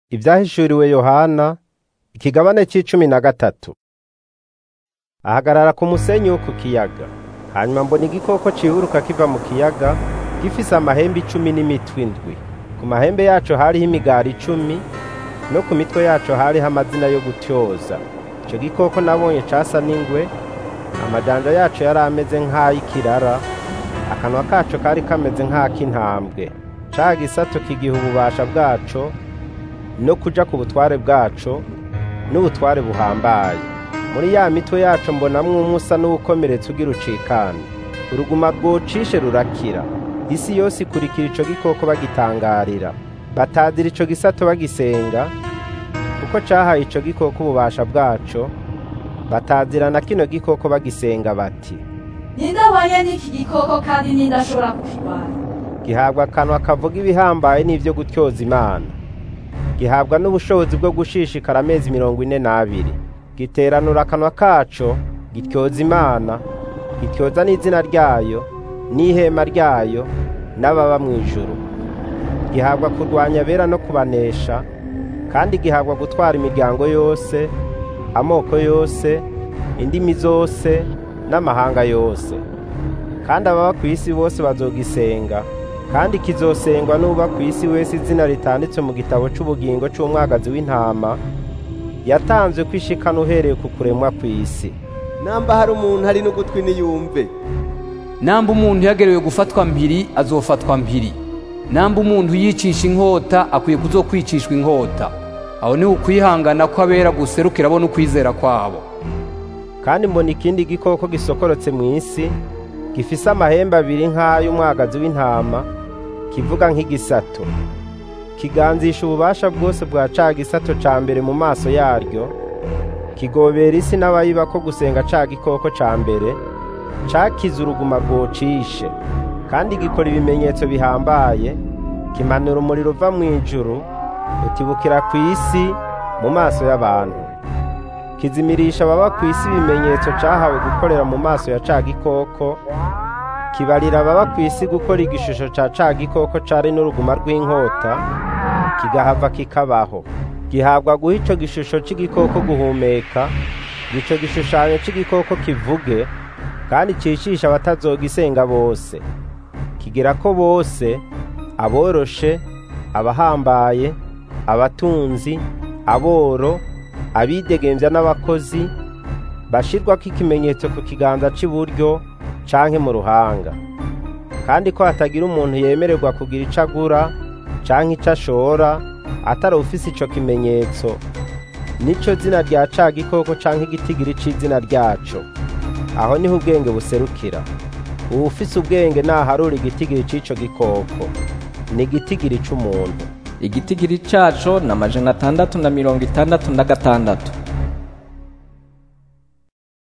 Ivyahishuriwe Yohana ikigabane c'icumi na gatatu. Ahagarara ku musenyi wo ku kiyaga, hanyuma mbona igikoko ciburuka kiva mu kiyaga gifise amahembe icumi n'imitwe indwi. Ku mahembe yaco hariho imigara icumi, no ku mitwe yaco hariho amazina yo gutyoza. Ico gikoko nabonye casa n'ingwe, amajanja yaco yari ameze nk'ay'ikirara, akanwa kaco kari kameze nk'ak'intambwe. Ca gisato kigiha ububasha bwaco no kuja ku butware bwaco n'ubutware buhambaye. Muri ya mitwe yaco mbonamwo umwe usa n'uwukomeretse ugira ucikane. Uruguma rwocishe rurakira. Isi yose ikurikira ico gikoko bagitangarira. Batazira ico gisato bagisenga, kuko cahaye ico gikoko ububasha bwaco, batazira na kino gikoko bagisenga bati, ninde ahwanye n'iki gikoko kandi ninde ashobora kukirwanya gihabwa akanwa kavuga ibihambaye n'ivyo gutyoza Imana. Gihabwa n'ubushobozi bwo gushishikara amezi mirongo ine n'abiri. Giteranura akanwa kaco, gityoza Imana, gityoza n'izina ryayo, n'ihema ryayo, n'ababa mw'ijuru. Gihabwa kurwanya abera no kubanesha, kandi gihabwa gutwara imiryango yose, amoko yose, indimi zose, n'amahanga yose. Kandi ababa kw'isi bose bazogisenga, kandi kizosengwa n'uba kw'isi wese izina ritanditse mu gitabo c'ubugingo c'umwagazi w'intama, yatanzwe kwishikana uhereye ku kuremwa kw'isi. namba hari umuntu hari n'ugutwi niyumve namba umuntu yagerewe gufatwa mpiri azofatwa mpiri namba umuntu yicisha inkota akwiye kuzokwicishwa inkota aho ni ukwihangana kw'abera guserukira bo n'ukwizera kwabo Kandi mbona ikindi gikoko gisokorotse mw'isi, gifise amahembe abiri nk'ay'umwagazi w'intama, kivuga nk'igisato. Kiganzisha ububasha bwose bwa ca gisato ca mbere mu maso yaryo, kigobera isi n'abayibako gusenga ca gikoko ca mbere, cakize uruguma rwocishe. Kandi gikora ibimenyetso bihambaye, kimanura umuriro uva mw'ijuru, utibukira kw'isi mu maso y'abantu. Kizimirisha ababa kw'isi ibimenyetso cahawe gukorera mu maso ya ca gikoko, kibarira ababa kw'isi gukora igishusho ca ca gikoko cari n'uruguma rw'inkota, kigahava kikabaho. Gihabwa guha ico gishusho c'igikoko guhumeka, ico gishushanyo c'igikoko kivuge, kandi cicisha abatazogisenga bose. Kigira ko bose, aboroshe, abahambaye, abatunzi, aboro, abidegemvya n'abakozi, bashirwako ikimenyetso ku kiganza c'iburyo canke mu ruhanga. Kandi ko hatagira umuntu yemererwa kugira ico agura canke ico ashora, atari ufise ico kimenyetso, nico zina rya ca gikoko canke igitigiri c'izina ryaco. Aho niho ubwenge buserukira. Uwufise ubwenge naharura igitigiri c'ico gikoko. Ni igitigiri c'umuntu. igitigiri caco ni amajana atandatu na mirongo itandatu na gatandatu